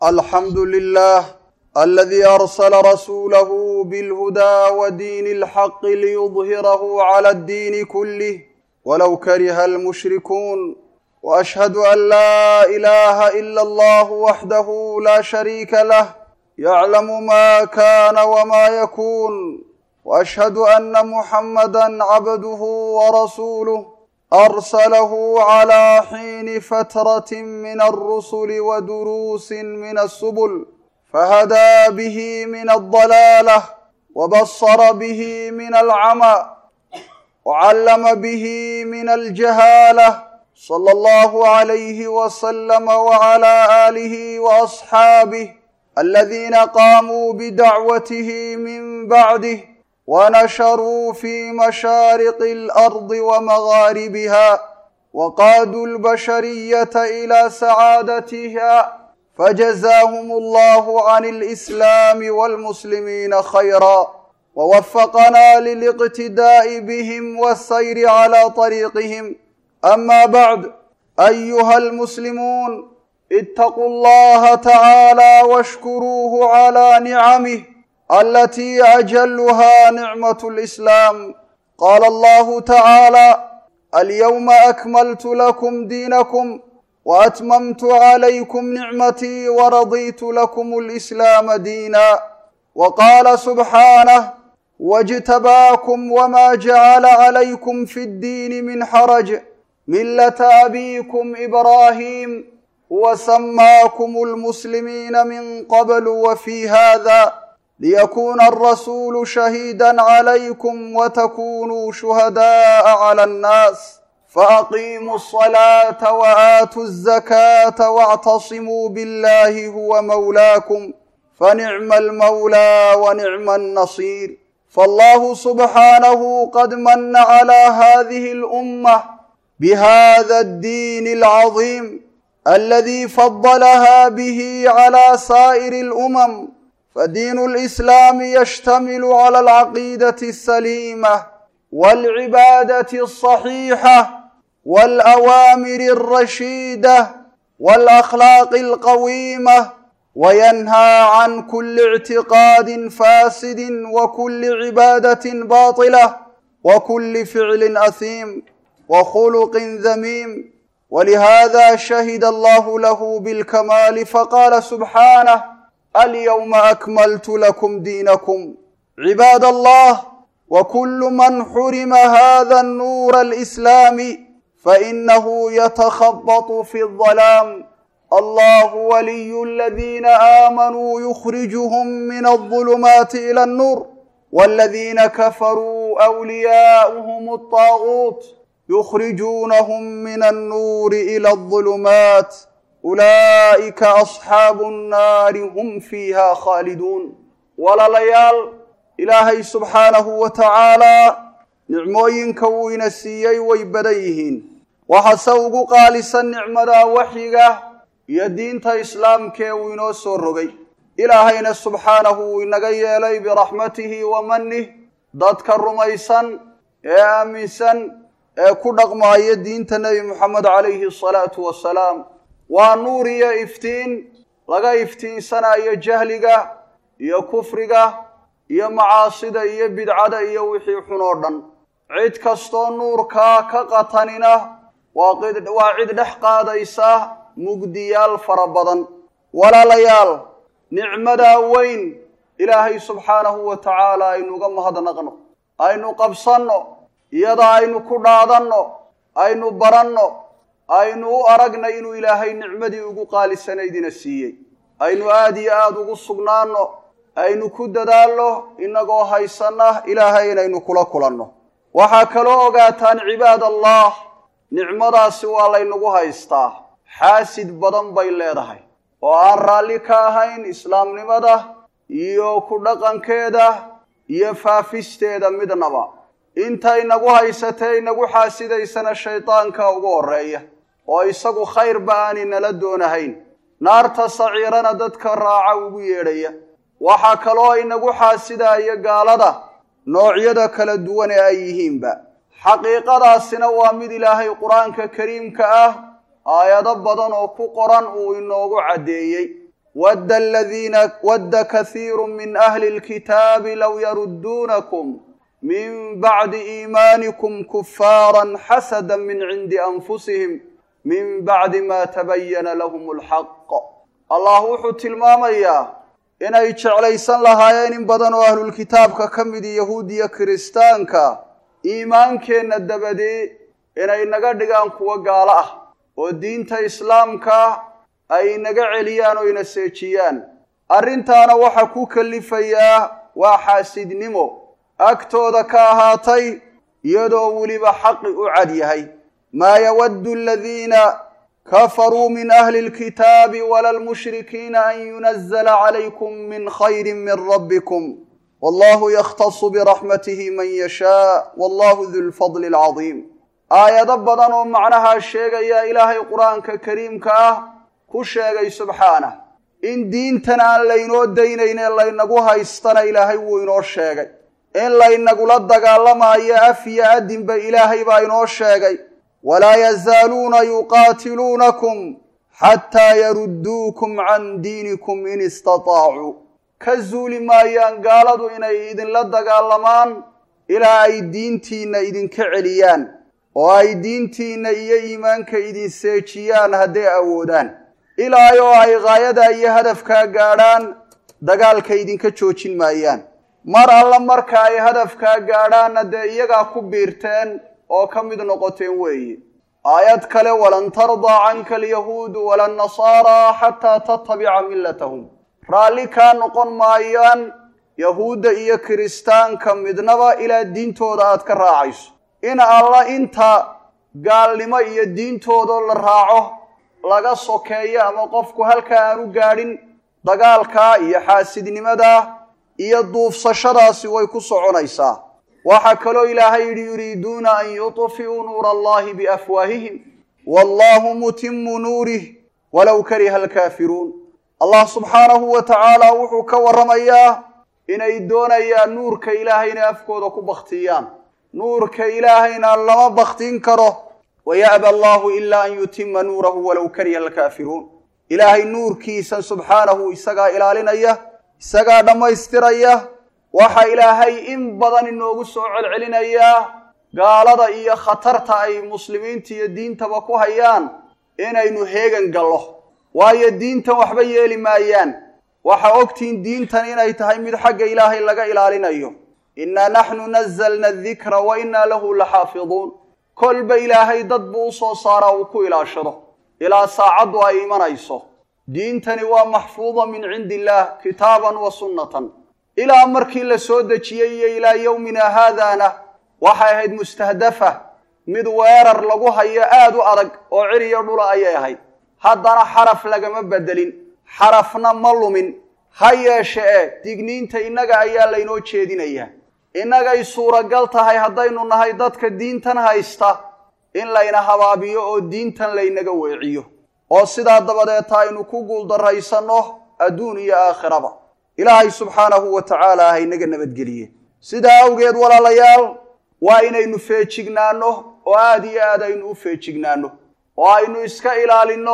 الحمد لله الذي أرسل رسوله بالهدى ودين الحق ليظهره على الدين كله ولو كره المشركون وأشهد أن لا إله إلا الله وحده لا شريك له يعلم ما كان وما يكون وأشهد أن محمدا عبده ورسوله أرسله على حين فترة من الرسل ودروس من السبل فهدى به من الضلالة وبصر به من العمى وعلم به من الجهالة صلى الله عليه وسلم وعلى آله وأصحابه الذين قاموا بدعوته من بعده ونشروا في مشارق الأرض ومغاربها وقادوا البشرية إلى سعادتها فجزاهم الله عن الإسلام والمسلمين خيرا ووفقنا للاقتداء بهم والسير على طريقهم أما بعد أيها المسلمون اتقوا الله تعالى واشكروه على نعمه التي أجلها نعمة الإسلام قال الله تعالى اليوم أكملت لكم دينكم وأتممت عليكم نعمتي ورضيت لكم الإسلام دينا وقال سبحانه واجتباكم وما جعل عليكم في الدين من حرج ملة أبيكم إبراهيم وسماكم المسلمين من قبل وفي هذا ليكون الرسول شهيدا عليكم وتكونوا شهداء على الناس فأقيموا الصلاة وآتوا الزكاة واعتصموا بالله هو مولاكم فنعم المولى ونعم النصير فالله سبحانه قد من على هذه الأمة بهذا الدين العظيم الذي فضلها به على سائر الأمم فدين الإسلام يشتمل على العقيدة السليمة والعبادة الصحيحة والأوامر الرشيدة والأخلاق القويمة وينهى عن كل اعتقاد فاسد وكل عبادة باطلة وكل فعل أثيم وخلق ذميم ولهذا شهد الله له بالكمال فقال سبحانه اليوم أكملت لكم دينكم عباد الله وكل من حرم هذا النور الإسلامي فإنه يتخبط في الظلام الله ولي الذين آمنوا يخرجهم من الظلمات إلى النور والذين كفروا أولياؤهم الطاغوت يخرجونهم من النور إلى الظلمات أولئك أصحاب النار هم فيها خالدون ولليال إلهي سبحانه وتعالى nicmooyinka wuu ina siiyey way badan yihiin waxase ugu qaalisan nicmada waxyiga iyo diinta islaamkee uu inoo soo rogay ilaahayna subxaanahu wuu inaga yeelay biraxmatihi wa manih dadka rumaysan ee aaminsan ee ku dhaqmaaya diinta nebi moxamed calayhi asalaatu wasalaam waa nuur iyo iftiin laga iftiinsanayo jahliga iyo kufriga iyo macaasida iyo bidcada iyo wixii xun oo dhan cid kastoo nuurkaa ka qatanina waa waa cid dhex qaadaysa mugdiyaal fara badan walaalayaal nicmadaa weyn ilaahay subxaanahu wa tacaala aynuuga mahadnaqno aynu qabsanno iyada aynu ku dhaadanno aynu baranno aynu u aragna inuu ilaahay nicmadii ugu qaalisanaydina siiyey aynu aada iyo aada ugu sugnaanno aynu ku dadaalno inagoo haysanna ilaahay inaynu kula kulanno waxaa kaloo ogaataan cibaad allah nicmadaasi waa laynagu haystaa xaasid badan bay leedahay oo aan raalli ka ahayn islaamnimada iyo ku dhaqankeeda iyo faafisteeda midnaba inta inagu haysatee inagu xaasidaysana shaydaanka ugu horreeya oo isagu khayrba aani nala doonahayn naarta saciirana dadka raaca ugu yeedhaya waxaa kaloo inagu xaasidaya gaalada noocyada kala duwan ee ay yihiinba xaqiiqadaasina waa mid ilaahay qur-aanka kariimka ah aayado badan oo ku qoran uu inoogu caddeeyey wadda aladiina wadda kahiiru min ahli اlkitaabi low yarudduunakum min bacdi iimaanikum kufaaran xasada min cindi anfusihim min bacdi ma tabayana lahum alxaq allah wuxuu tilmaamayaa inay jeclaysan lahaayeen in badan oo ahlulkitaabka ka midi yahuudiya kiristaanka iimaankeenna dabadee inay naga dhigaan kuwo gaalo ah oo diinta islaamka ay naga celiyaan oo ina seejiyaan arrintaana waxaa ku kalifayaa waa xaasidnimo agtooda ka ahaatay iyadoo weliba xaqi u cad yahay maa yawaddu aladiina kafaruu min ahli اlkitaabi wala lmushrikiina an yunazla calaykum min khayri min rabbikum wallahu yakhtasu biraxmatihi man yashaa wallahu du lfadli alcadiim aayado badan oo macnahaa sheegaya ilaahay qur-aanka kariimka ah ku sheegay subxaanah in diintan aan laynoo daynayne laynagu haystana ilaahay wuu inoo sheegay in laynagula dagaalamaayo af iyo adinba ilaahay baa inoo sheegay walaa yazaaluuna yuqaatiluunakum xataa yarudduukum can diinikum in istataacuu ka zuuli maayaan gaaladu inay idinla dagaalamaan ilaa ay diintiinna idinka celiyaan oo ay diintiinna iyo iimaanka idin seejiyaan hadday awoodaan ilaa oo ay ghaayada iyo hadafkaa gaadhaan dagaalka idinka joojin maayaan mar alla marka ay hadafkaa gaadhaanna dee iyagaa ku biirteen oo ka mid noqoteen weeye aayad kale walan tardaa canka alyahuudu wala annasaaraa xataa tattabica millatahum raalli kaa noqon maayaan yahuudda iyo kiristaanka midnaba ilaa diintooda aad ka raacayso in alla inta gaalnimo iyo diintoodoo la raaco laga sokeeyo ama qofku halkaa aanu gaadhin dagaalkaa iyo xaasidnimadaa iyo duufsashadaasi way ku soconaysaa waxaa kaloo ilaahay yidhi yuriiduuna an yuطfi'uu nuura allahi biafwaahihim wallahu mutimu nuurih walow kariha alkaafiruun allah subxaanahu wa tacaala wuxuu ka warramayaa inay doonayaan nuurka ilaahay inay afkooda ku baktiyaan nuurka ilaahayna lama baktin karo waya'ba allahu ilaa an yutima nuurahu walow kariha alkaafiruun ilaahay nuurkiisa subxaanahu isagaa ilaalinaya isagaa dhammaystiraya waxa ilaahay in badan inoogu soo celcelinayaa gaalada iyo khatarta ay muslimiinta iyo diintaba ku hayaan inaynu heegan gallo waayo diintan waxba yeeli maayaan waxaa ogtihiin diintan inay tahay mid xagga ilaahay laga ilaalinayo innaa naxnu nazalna adikra wa innaa lahu laxaafiduun kolba ilaahay dad buu u soo saaraa uu ku ilaashado ilaa saacaddu ay imanayso diintani waa maxfuuda min cindi illaah kitaaban wa sunnatan ilaa markii la soo dejiyey iyo ilaa yowmina haadaana waxay ahayd mustahdafa mid weerar lagu hayo aad u adag oo ciriyo dhula ayay ahayd haddana xaraf lagama bedelin xarafna ma lumin ha yeeshe e digniinta innaga ayaa laynoo jeedinayaa innagay suuragal tahay haddaynu nahay dadka diintan haysta in layna habaabiyo oo diintan laynaga weeciyo oo sidaa dabadeeta aynu ku guuldarraysanno adduun iyo aakhiraba ilaahay subxaanahu wa tacaala haynaga nabadgeliye sidaa awgeed walaalayaal waa inaynu feejignaanno oo aada iyo aad aynu u feejignaanno oo aynu iska ilaalinno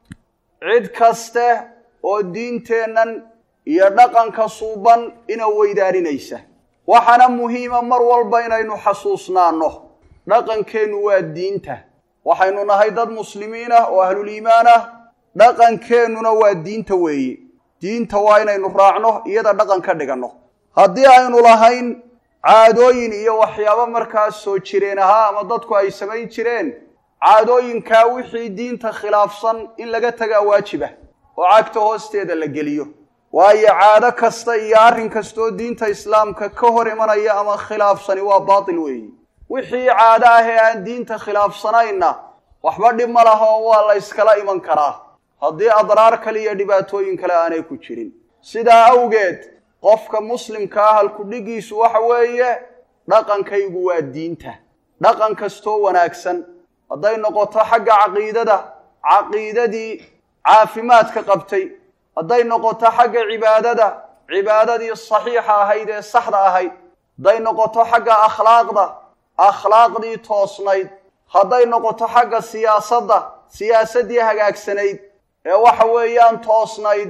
cid kaste oo diinteennan iyo dhaqanka suuban ina weydaarinaysa waxaana muhiima mar walba inaynu xasuusnaanno dhaqankeennu waa diinta waxaynu nahay dad muslimiin ah oo ahluliimaan ah dhaqankeennuna waa diinta weeye diinta waa inaynu raacno iyada dhaqan ka dhiganno haddii aynu lahayn caadooyin iyo waxyaabo markaas soo jireen ahaa ama dadku ay samayn jireen caadooyinkaa wixii diinta khilaafsan in laga tagaa waajibah oo cagta hoosteeda la geliyo waayo caado kasta iyo arrin kastoo diinta islaamka ka hor imanaya ama khilaafsani waa baatil weeye wixii caado ah ee aan diinta khilaafsanayna waxba dhib ma laha oo waa la yskala iman karaa haddii adraar kale iyo dhibaatooyin kale aanay ku jirin sidaa awgeed qofka muslimka ah halkudhigiisu waxa weeye dhaqankaygu waa diinta dhaqan kastoo wanaagsan hadday noqoto xagga caqiidada caqiidadii caafimaadka qabtay hadday noqoto xagga cibaadada cibaadadii saxiixa ahayd ee saxda ahayd hadday noqoto xagga akhlaaqda akhlaaqdii toosnayd hadday noqoto xagga siyaasadda siyaasaddii hagaagsanayd ee waxa weeyaan toosnayd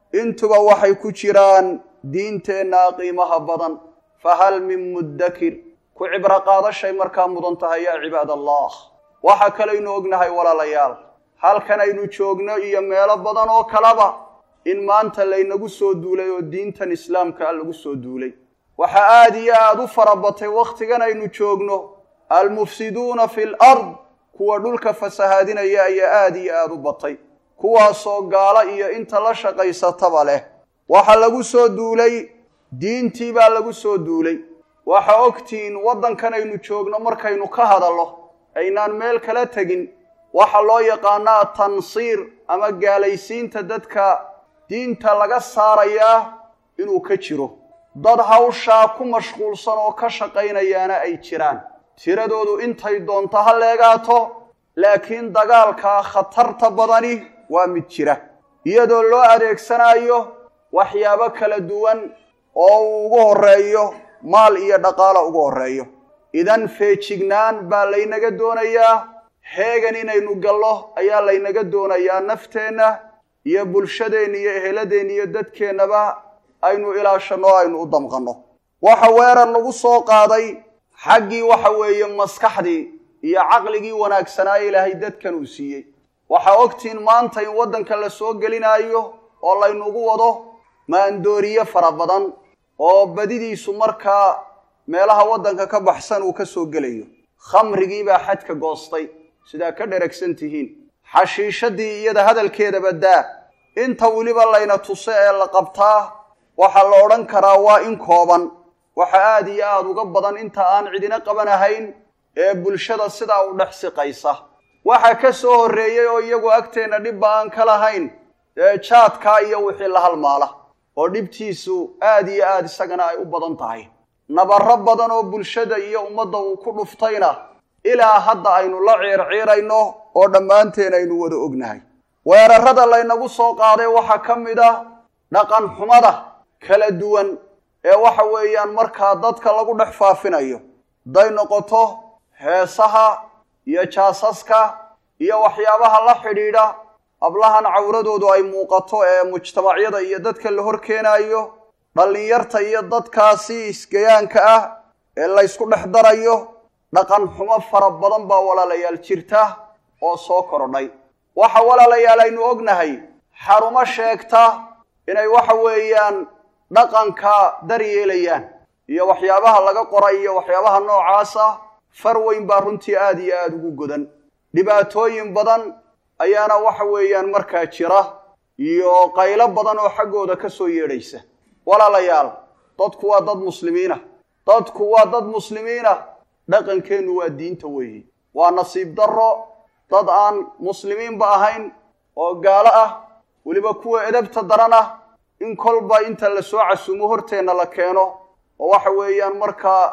intuba waxay ku jiraan diinteennaa qiimaha badan fahal min muddakir ku cibro qaadashay markaa mudan tahay yaa cibaad allah waxa kalaynu ognahay walaalayaal halkan aynu joogno iyo meelo badan oo kaleba in maanta laynagu soo duulay oo diintan islaamka a lagu soo duulay waxaa aada iyo aada u fara batay wakhtigan aynu joogno almufsiduuna fi l ard kuwa dhulka fasahaadinaya ayaa aada iyo aada u batay kuwaasoo gaalo iyo inta la shaqaysataba leh waxa lagu soo duulay diintii baa lagu soo duulay waxa ogtihiin waddankan aynu joogno markaynu ka hadallo aynaan meel kala tegin waxa loo yaqaanaa tansiir ama gaalaysiinta dadka diinta laga saarayaa inuu ka jiro dad hawshaa ku mashquulsan oo ka shaqaynayaana ay jiraan tiradoodu intay doonto ha leegaato laakiin dagaalkaa khatarta badani waa mid jira iyadoo loo adeegsanayo waxyaabo kala duwan oo uu ugu horreeyo maal iyo dhaqaalo ugu horreeyo idan feejignaan baa laynaga doonayaa heegan inaynu gallo ayaa laynaga doonayaa nafteenna iyo bulshadeenna iyo eheladeenna iyo dadkeennaba aynu ilaashanno o aynu u damqanno waxa weerar lagu soo qaaday xaggii waxa weeye maskaxdii iyo caqligii wanaagsanaaye ilaahay dadkan uu siiyey waxaa ogtihiin maanta in waddanka la soo gelinaayo oo laynugu wado maandooriye fara badan oo badidiisu markaa meelaha waddanka ka baxsan uu ka soo gelayo khamrigii baa xadka goostay sidaa ka dheragsan tihiin xashiishadii iyada hadalkeedaba daa inta weliba layna tuse ee la qabtaa waxaa la odhan karaa waa in kooban waxa aada iyo aada uga badan inta aan cidina qabanahayn ee bulshada sidaa u dhex siqaysa waxa ka soo horreeyey oo iyagu agteenna dhibba aan ka lahayn ee jaadkaa iyo wixii la halmaala oo dhibtiisu aada iyo aada isagana ay u badan tahay nabarro badan oo bulshada iyo ummadda uu ku dhuftayna ilaa hadda aynu la ciirciirayno oo dhammaanteen aynu wada ognahay weerarrada laynagu soo qaaday waxaa ka mid ah dhaqan xumada kala duwan ee waxa weeyaan markaa dadka lagu dhex faafinayo hadday noqoto heesaha iyo jaasaska iyo waxyaabaha la xidhiidha hablahan cawradoodu ay muuqato ee mujtamacyada iyo dadka la hor keenaayo dhallinyarta iyo dadkaasi isgayaanka ah ee laysku dhex darayo dhaqan xumo fara badan baa walaalayaal jirta oo soo kordhay waxa walaalayaal aynu ognahay xarumo sheegta inay waxa weeyaan dhaqanka daryeelayaan iyo waxyaabaha laga qoray iyo waxyaabaha noocaasa far weyn baa runtii aada iyo aada ugu godan dhibaatooyin badan ayaana waxa weeyaan markaa jira iyo qaylo badan oo xaggooda ka soo yeedhaysa walaalayaal dadku waa dad muslimiina dadku waa dad muslimiina dhaqankeennu waa diinta weeye waa nasiib darro dad aan muslimiinba ahayn oo gaalo ah weliba kuwa edabta daran ah in kolba inta la soo casuumo horteenna la keeno oo waxa weeyaan markaa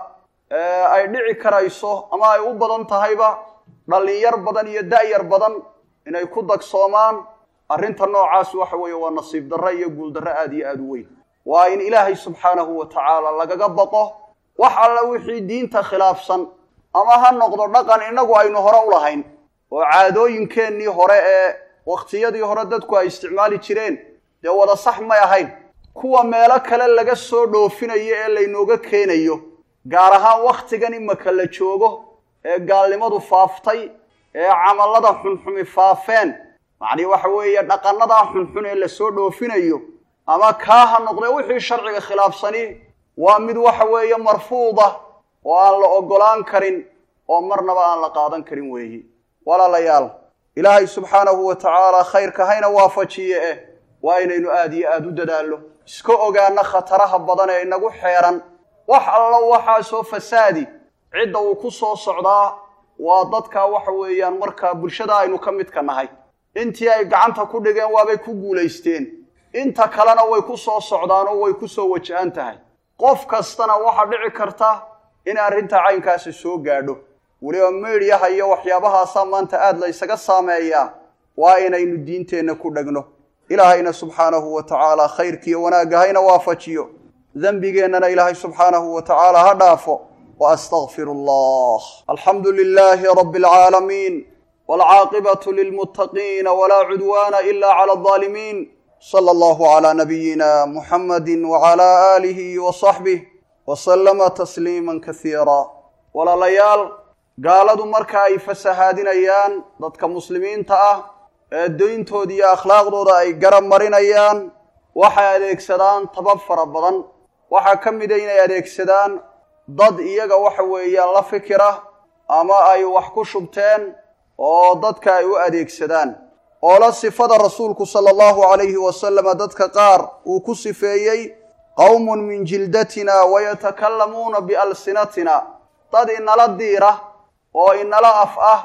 ay dhici karayso ama ay u badan tahayba dhallinyar badan iyo da'yar badan inay ku dagsoomaan arrinta noocaas waxa weeye waa nasiib darro iyo guuldarro aada iyo aada u weyn waa in ilaahay subxaanahu wa tacaala lagaga baqo wax alla wixii diinta khilaafsan ama ha noqdo dhaqan innagu aynu hore u lahayn oo caadooyinkeennii hore ee wakhtiyadii hore dadku ay isticmaali jireen dee wada sax may ahayn kuwa meelo kale laga soo dhoofinayo ee laynooga keenayo gaar ahaan wakhtigan imaka la joogo ee gaalnimadu faaftay ee camallada xunxumi faafeen macnii waxa weeye dhaqannadaa xunxun ee lasoo dhoofinayo ama kaa ha noqdee wixii sharciga khilaafsani waa mid waxa weeye marfuuda oo aan la oggolaan karin oo marnaba aan la qaadan karin weeyi walaalayaal ilaahay subxaanahu wa tacaala khayrka hayna waafajiye eh waa inaynu aada iyo aada u dadaallo iska ogaano khataraha badan ee inagu xeeran wax allo waxaasoo fasaadi cidda uu ku soo socdaa waa dadka waxa weeyaan markaa bulshada aynu ka midka nahay intii ay gacanta ku dhigeen waabay ku guulaysteen inta kalena way ku soo socdaan oo way ku soo wajahan tahay qof kastana waxaa dhici karta in arrinta caynkaasi soo gaadho weliba meedyaha iyo waxyaabahaasaa maanta aada la ysaga saameeyaa waa inaynu diinteenna ku dhegno ilaahayna subxaanahu wa tacaala khayrkiiyo wanaagga hayna waafajiyo dembigeennana ilaahay subxaanahu wa tacaala ha dhaafo wa astaqfiru allah alxamdu lilaahi rabbi alcaalamiin waalcaaqibatu lilmuttaqiina walaa cudwaana ila cala aldaalimiin sala allahu calaa nabiyina muxamadi wacalaa aalihi wa saxbih wasalama tasliima kasiira walaalayaal gaaladu marka ay fasahaadinayaan dadka muslimiinta ah ee dayntooda iyo akhlaaqdooda ay garab marinayaan waxay adeegsadaan tabab fara badan waxaa ka mida inay adeegsadaan dad iyaga waxa weeyaan la fikira ama ay wax ku shubteen oo dadka ay u adeegsadaan oo la sifada rasuulku sala allahu calayhi wasalama dadka qaar uu ku sifeeyey qowmun min jildatina wayatakallamuuna bialsinatina dad inala diira oo inala af ah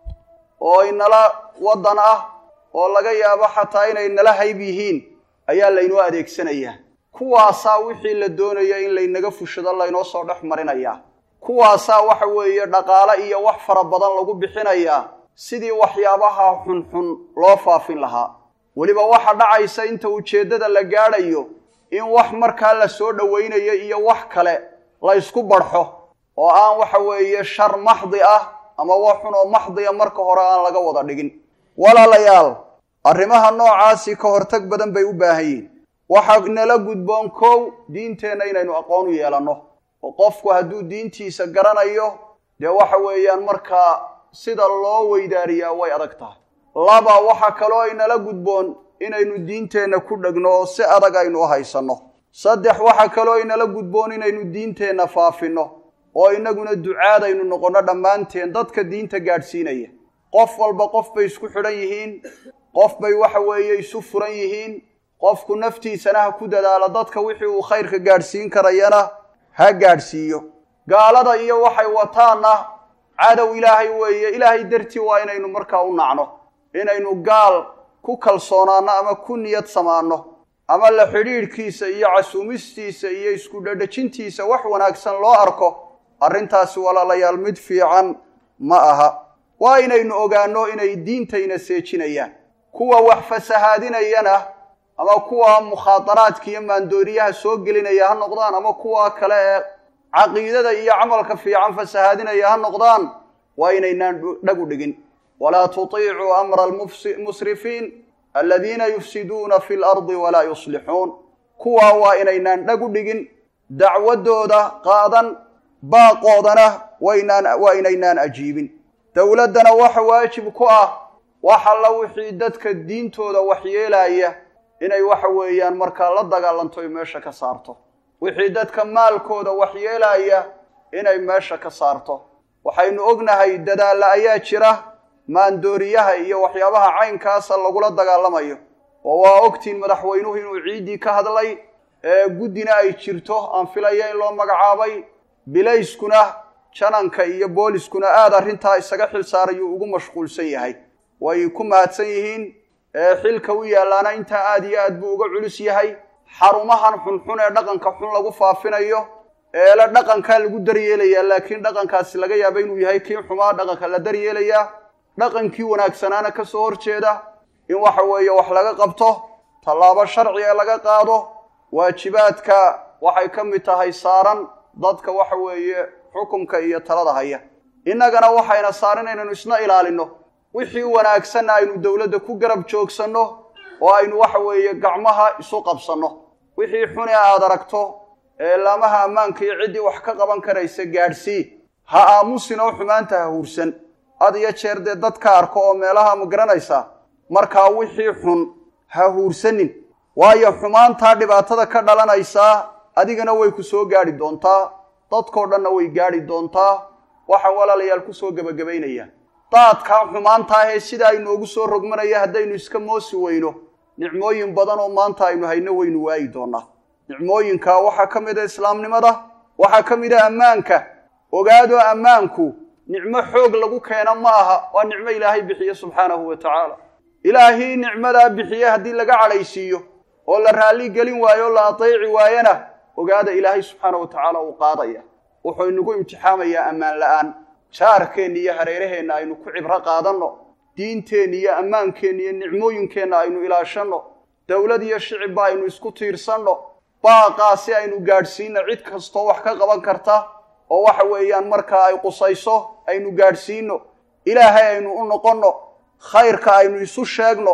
oo inala waddan ah oo laga yaabo xataa inay nala hayb yihiin ayaa laynoo adeegsanayaa kuwaasaa wixii la doonaya in laynaga fushado laynoo soo dhex marinayaa kuwaasaa waxa weeye dhaqaale iyo wax fara badan lagu bixinayaa sidii waxyaabaha xunxun loo faafin lahaa weliba waxa dhacaysa inta ujeeddada la gaadhayo in wax markaa la soo dhowaynayo iyo wax kale la ysku barxo oo aan waxa weeye shar maxdi ah ama wax xun oo maxdiya marka hore aan laga wada dhigin walaalayaal arrimaha noocaasi ka hortag badan bay u baahan yihin waxaa nala gudboon kow diinteenna inaynu aqoon u yeelanno oo qofku hadduu diintiisa garanayo dee waxa weeyaan markaa sida loo weydaariyaa way adag tahay laba waxa kaloo aynala gudboon inaynu diinteenna ku dhegno oo si adag aynu u haysanno saddex waxa kaloo aynala gudboon inaynu diinteenna faafinno oo inaguna ducaadaynu noqonno dhammaanteen dadka diinta gaadhsiinaya qof walba qof bay isku xidhan yihiin qof bay waxa weeye isu furan yihiin qofku naftiisana ha ku dadaalo dadka wixii uu khayrka gaadhsiin karayana ha gaadhsiiyo gaalada iyo waxay wataanna cadow ilaahay weeye ilaahay dartii waa inaynu markaa u nacno inaynu gaal ku kalsoonaanno ama ku niyad samaanno ama la xidhiidhkiisa iyo casuumistiisa iyo isku dhadhajintiisa wax wanaagsan loo arko arrintaasi walaalayaal mid fiican ma aha waa inaynu ogaanno inay diintayna seejinayaan kuwa wax fasahaadinayana ama kuwa mukhaadaraadka iyo maandooriyaha soo gelinaya ha noqdaan ama kuwa kale ee caqiidada iyo camalka fiican fasahaadinaya ha noqdaan waa inaynaan dhag u dhigin walaa tutiicuu amra almusrifiin aladiina yufsiduuna fi lardi walaa yuslixuun kuwaa waa inaynaan dhag u dhigin dacwaddooda qaadan baaqoodana waynaan waa inaynaan ajiibin dowladdana waxa waajib ku ah wax alla wixii dadka diintooda waxyeelaya inay waxa weeyaan markaa la dagaalanto ay meesha ka saarto wixii dadka maalkooda waxyeelaya inay meesha ka saarto waxaynu ognahay dadaalla ayaa jira maandooriyaha iyo waxyaabaha caynkaasa lagula dagaalamayo oo waa ogtiin madaxweynuhu inuu ciiddii ka hadlay ee guddina ay jirto aan filaya in loo magacaabay bilayskuna jananka iyo booliskuna aada arrintaa isaga xil saarayuu ugu mashquulsan yahay way ku mahadsan yihiin xilka u yaallaana intaa aada iyo aad buu uga culus yahay xarumahan xunxun ee dhaqanka xun lagu faafinayo eele dhaqankaa lagu daryeelayaa laakiin dhaqankaasi laga yaaba inuu yahay kii xumaa dhaqanka la daryeelayaa dhaqankii wanaagsanaana ka soo horjeeda in waxa weeye wax laga qabto tallaabo sharci ee laga qaado waajibaadka waxay ka mid tahay saaran dadka waxa weeye xukumka iyo talada haya innagana waxayna saaran inaynu isna ilaalinno wixii wanaagsanna aynu dowladda ku garab joogsanno oo aynu waxa weeye gacmaha isu qabsanno wixii xune aad aragto ee laamaha ammaanka iyo ciddii wax ka qaban karaysa gaadhsii ha aamusin oo xumaanta ha huursan had iyo jeer dee dadka arko oo meelaha ma garanaysaa markaa wixii xun ha huursanin waayo xumaantaa dhibaatada ka dhalanaysaa adigana way ku soo gaadhi doontaa dadkoo dhanna way gaadhi doontaa waxaan walaalayaal ku soo gebagabaynayaa daadkaa xumaantaahee sida aynoogu soo rogmanaya haddaynu iska moosi weyno nicmooyin badan oo maanta aynu hayno waynu waayi doonaa nicmooyinkaa waxaa ka mid a islaamnimada waxaa ka mid a ammaanka ogaado ammaanku nicmo xoog lagu keena ma aha waa nicmo ilaahay bixiye subxaanahu wa tacaala ilaahii nicmadaa bixiye haddii laga cadhaysiiyo oo la raalli gelin waayo o la ateeci waayana ogaada ilaahay subxaana wa tacaala uu qaadaya wuxuu inagu imtixaamayaa ammaan la-aan jaarkeenna iyo hareeraheenna aynu ku cibro qaadanno diinteenna iyo ammaankeenna iyo nicmooyinkeenna aynu ilaashanno dowlad iyo shicibba aynu isku tiirsanno baaqaa si aynu gaadhsiinno cid kastoo wax ka qaban karta oo waxa weeyaan markaa ay qusayso aynu gaadhsiinno ilaahay aynu u noqonno khayrka aynu isu sheegno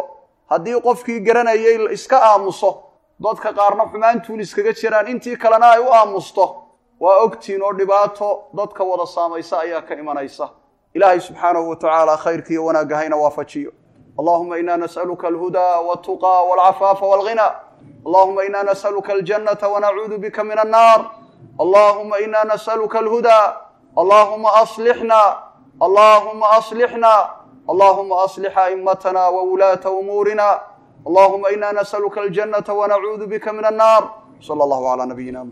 haddii qofkii garanayay iska aamuso dadka qaarna xumaantuun iskaga jiraan intii kalena ay u aamusto waa ogtiin oo dhibaato dadka wada saamaysa ayaa ka imanaysa ilaahay subxaanahu wa tacaala khayrkiiyo wanaagga hayna waafajiyo allahuma ina nas'aluka alhudaa waltuqaa walcafaafa walghina allahuma ina nas'aluka aljannata wanacuudu bika min annaar allahuma ina nas'aluka alhudaa allahuma aslixna allahuma aslixna allahuma aslix a'immatana wawulaata umuurina allahuma ina nas'aluka aljannata wanacuudu bika min annaar sala allahu calaa nabiyina